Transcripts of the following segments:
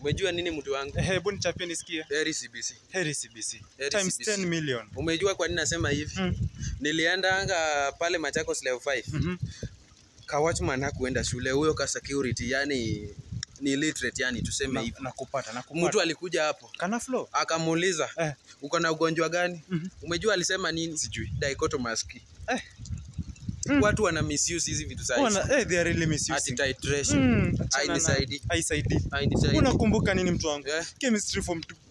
Umejua nini mtu wangu? Eh, hebu nichapie nisikie. Heri CBC. Heri CBC. Heri Times CBC. 10 million. Umejua kwa nini nasema hivi? Mm. Niliendanga pale Machakos level 5. Mhm. Ka watchman hakuenda shule, huyo ka security yani ni illiterate yani tuseme Na- hivi. Nakupata, nakupata. Mtu alikuja hapo Kana flow? akamuuliza Eh. uko na ugonjwa gani? Mhm. Umejua alisema nini? Sijui. Dichotomous. Eh. Mm. Watu wana misuse hizi vitu saa hizi. Wana, eh, they are really Ati misusing. titration. Mm, achana na- Hainisaidii. Haisaidii. Hainisaidii. Unakumbuka nini mtu wangu? Eh. Chemistry form 2.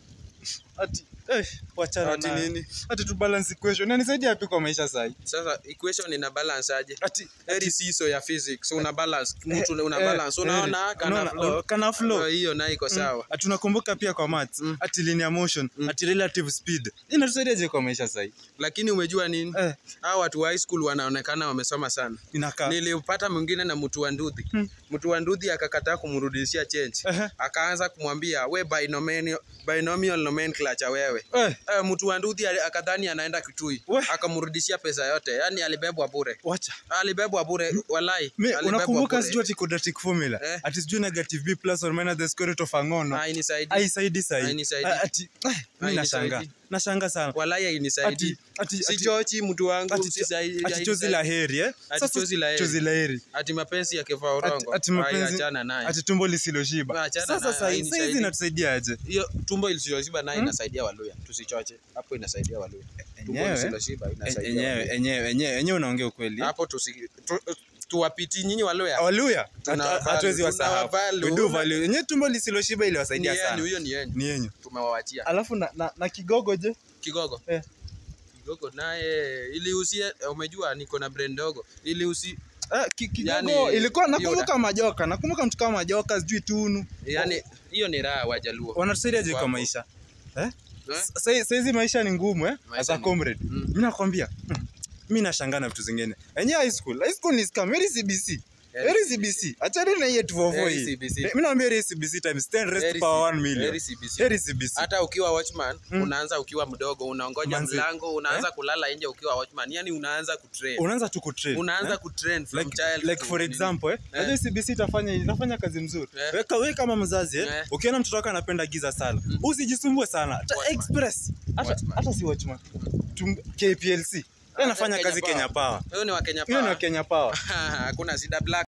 Ati eh, wachana Ati na nini? Ati tu balance equation. Na nisaidie wapi kwa maisha sahi? Sasa equation ina balance aje? Ati Heri siso ya physics una balance mtu una eh, balance unaona eh, kana unaona, flow. kana flow. Kwa hiyo nayo iko sawa. Ati unakumbuka pia kwa maths, Mm. ati linear motion, Mm. ati relative speed. Inatusaidiaje kwa maisha sahi? Lakini umejua nini? Eh, Hao watu wa high school wanaonekana wamesoma sana. inakaa. Nilipata mwingine na mtu wa ndudhi. Hmm. Mtu wa ndudhi akakataa kumrudishia change. Ehe. Akaanza kumwambia we binomial, binomial nomenclature wewe. Eh, Eh, mtu wa ndudhi ali- akadhani anaenda Kitui. We. Akamrudishia pesa yote. Yaani alibebwa bure. wacha. Alibebwa bure walai. Me, Alibebwa unakumbuka bure. sijui ati quadratic formula? Eh. Ati sijui negative b plus or minus the square root of a ngono. Hainisaidii. Haisaidii sahi. Hainisaidii. Ah, Ati eh, mimi Hainisaidii. nashanga. Nashanga sana. Walai hainisaidii. Ati ati Si ati chochi mtu wangu. ati si saidi- ati chozi la heri eh? Ati Sasa chozi la heri. chozi la heri. Ati mapenzi ya kifaa Ati, urongo. ati mapenzi Achana naye. ati tumbo lisiloshiba. Achana Sasa nayo, sahi hainisaidii. saizi inatusaidia aje? Hiyo tumbo lisiloshiba naye inasaidia Waluya. Tusichoche. Hapo inasaidia Waluya. Tumbo Enyewe lisiloshiba inasaidia. enyewe Waluya. enyewe enyewe enyewe unaongea ukweli. Hapo tusi tu- tuwapiti nyinyi Waluya. Waluya Tuna hatu- value, hatuwezi tuna wasahau. value. We do value. Enyewe tumbo lisiloshiba Ni iliwasaidia yenu, sana. hiyo ni yenu. Ni yenyu. Tumewawachia. Alafu na, na, na kigogo je? Kigogo. Eh. Kigogo naye ilihusie umejua niko na brain ndogo. Ilihusi Ah, ki, kigogo Yani, ilikuwa hiyo nakumbuka majoka, nakumbuka mtu kama majoka sijui tunu. yani hiyo ni raha wajaluo. Wanatusaidiaje kwa Wako. maisha? Eh? Eh? Sa- Saizi maisha ni ngumu eh? Maisha As a ni- comrade. Mm. Mimi nakwambia. mm, Mimi nashangaa na vitu zingine. Enyewe high school, high school ni scam, heri CBC. Heri Heri CBC. Achana na hiyo 244 Heri hii. CBC. Eh, Mimi naambia heri CBC times 10 raised Heri to power C- 1 million. heri CBC. Heri CBC. hata ukiwa watchman Mm. unaanza ukiwa mdogo unaongoja Manzi. mlango unaanza kulala nje ukiwa watchman yani unaanza kutrain Unaanza tu kutrain. unaanza eh? kutrain from like, child like to for nini. example eh, Eh. unajua CBC itafanya itafanya kazi mzuri Eh. weka wewe kama mzazi eh, Eh. ukiona mtoto wako anapenda giza sana usijisumbue sana hata Watchman. express hata Watchman. hata si watchman Tum, KPLC yeye anafanya Kenya kazi Power. Kenya Power huyo ni wa Kenya hiyo ni wa Power Kenya Power hakuna shida black